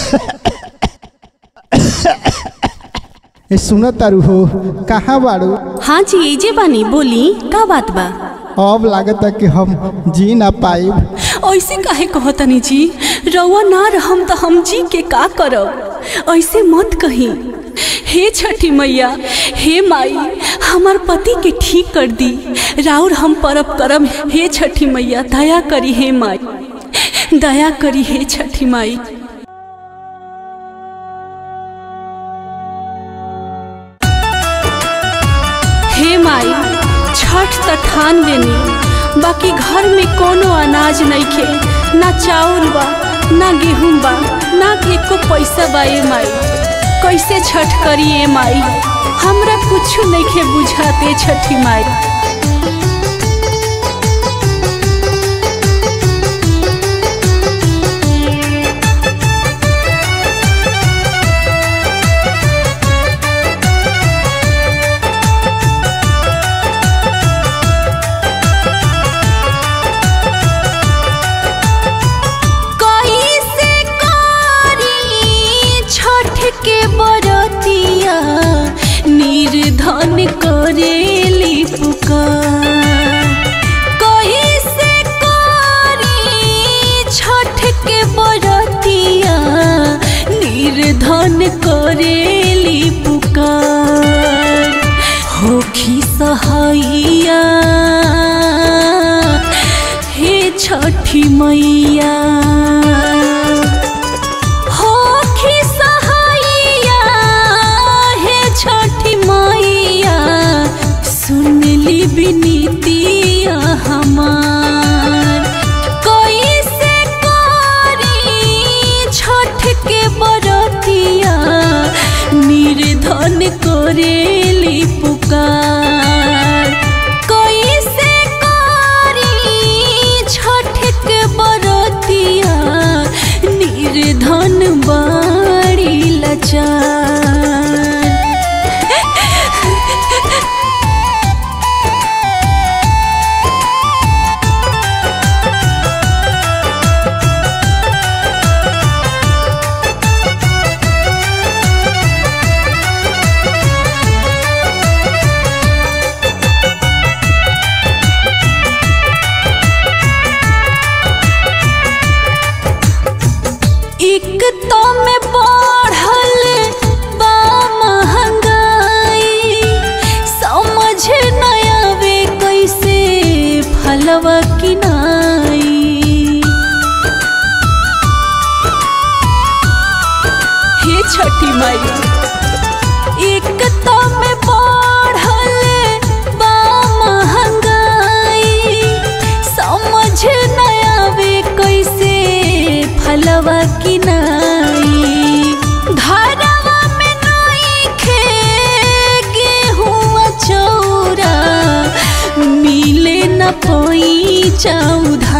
ए सुन तारू हो कहाँ बाड़ू हाँ जी एजे बानी बोली का बात बा अब लागता कि हम जी ना पाइब ऐसे काहे कहतनी जी रउआ ना रहम त हम जी के का करब ऐसे मत कही हे छठी मैया हे माई हमार पति के ठीक कर दी राउर हम परब करम हे छठी मैया दया करी हे माई दया करी हे छठी माई हे माई छठ त ठान लेनी बाकी घर में कोनो अनाज नइखे ना चाउर बा ना गेहूं बा ना एको पैसा बा ए माई कैसे छठ करी ए माई हमरा कुछ नइखे बुझाते छठी माई कैसे करी छठ के बरतिया निर्धन करेली पुकार कैसे करी छठ के बरतिया निर्धन करेली पुकार होखी सहैया हे छठी मैया होखी सहैया हे छठी मैया सुनली विनीतिया हमार कैसे करी छठ के बरतिया निर्धन करेली पुकार कैसे करी छठ के बरतिया निर्धन बाड़ी लचार एक तो में बढ़ल बा महंगाई समझ न आवे कैसे फलवा किनाई हे छठी माई एक तो में बढ़ल बा महंगाई समझ न आवे कैसे फलवा किनाई घरवा में नइखे गेहूं चौरा मिले न पई चौधा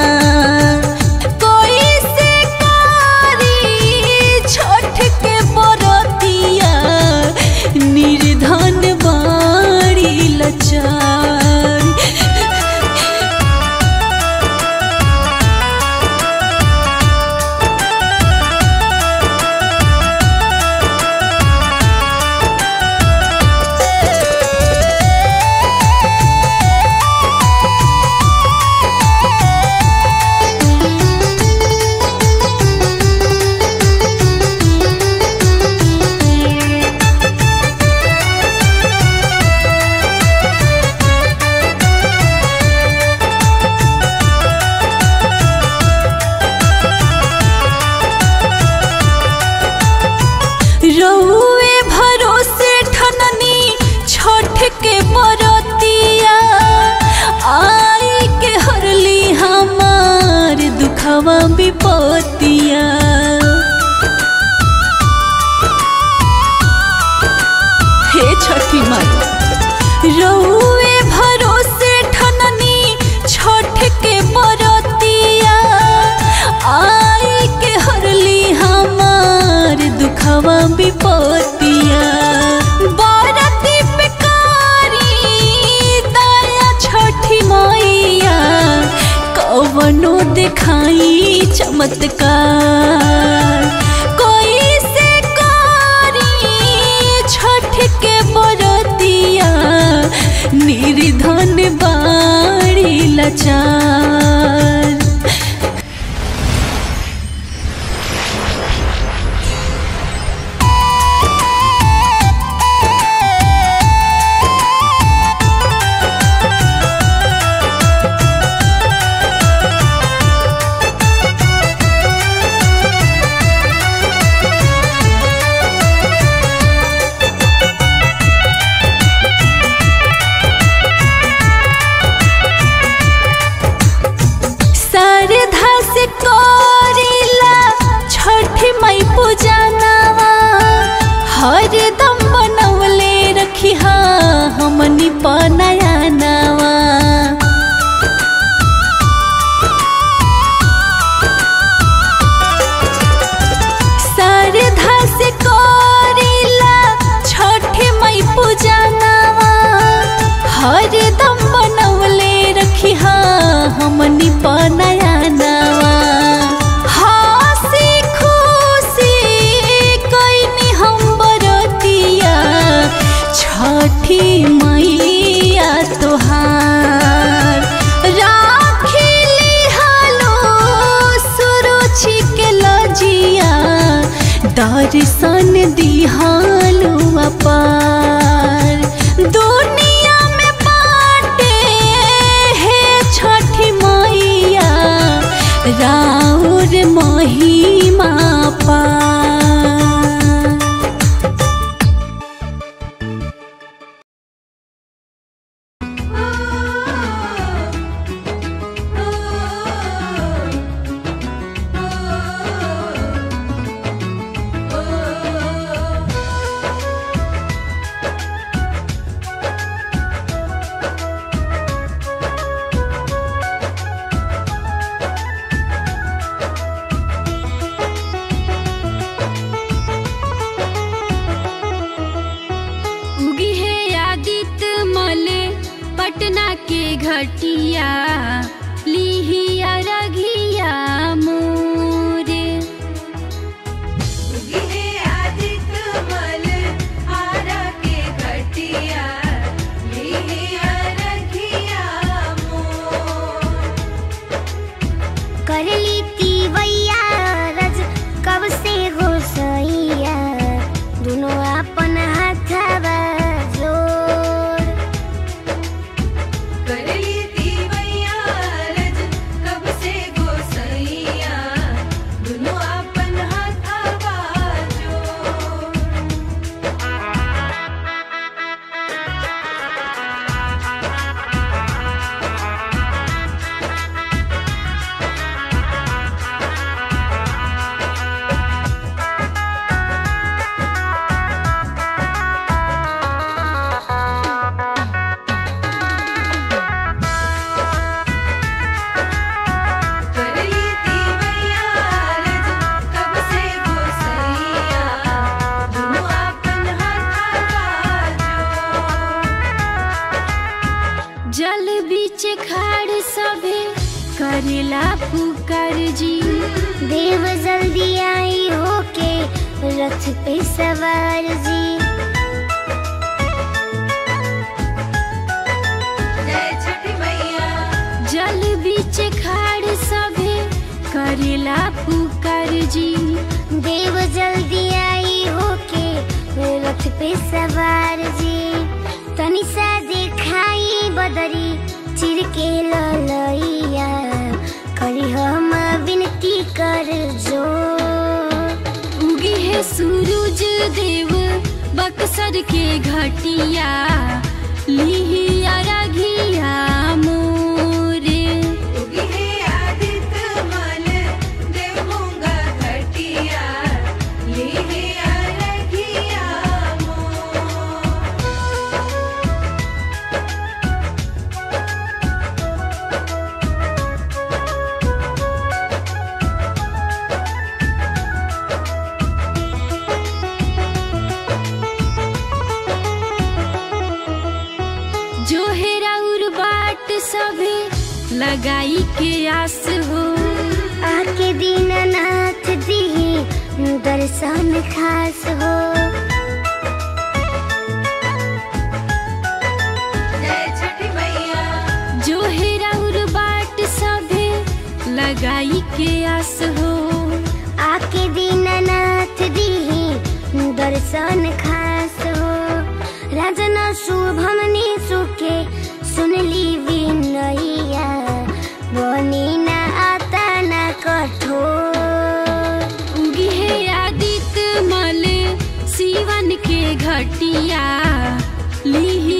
कैसे करी छठ के बरतिया निर्धन बाड़ी लचार रहुए भरोसे ठननी छठ के बरतिया आई के हरली हमार दुखवा विपतिया हे छठी माई रहुए भरोसे ठननी छठ के बरतिया आई के हरली हमार दुखवा विपतिया बरती पे कारी दया छठी मैया कवनो दिखाई चमत्कार पूजनवा हरदम बनवले रखी हमनी पनया नवा श्रद्धा से करिला छठे मई पूजनवा हरदम बनवले रखी हमनी पनया नवा हंसी खुशी कइनी हम बरतिया छठी मैया तोहार राखिली हालो सुरुचि के लजिया दर्शन दिहालू अपार दुनिया में बाटे हे छठी मैया राउर महिमा पार उगी है आदित्य मल पटना के घटिया लिहिया रघिया मोरे करली तीवैया रज कब से घोसैया दुनो अपन हाथवा जोड़ जल बीच खाड़ सभे करेला पुकार जी देव जल्दी आई होके रथ पे सवार जी जल बीच खाड़ सभे करेला पुकार जी देव जल्दी आई होके रथ पे सवार जी तनी सा दिखाई बदरी चिर के ललैया करी हम विनती कर जो उगी है सूरज देव बक्सर के घटिया लिहिया रघिया मोरे जो हेरा बाट सभे लगाई के आस हो आके दीननाथ दी दर्शन खास हो जो हेरा बाट सभे लगाई के आस हो आके दीननाथ दी दर्शन खास हो राजन शुभमनी सुखे सुनली विनैया बनी ना आता ना कठोर उगी है आदित्य मल सीवन के घटिया लिहि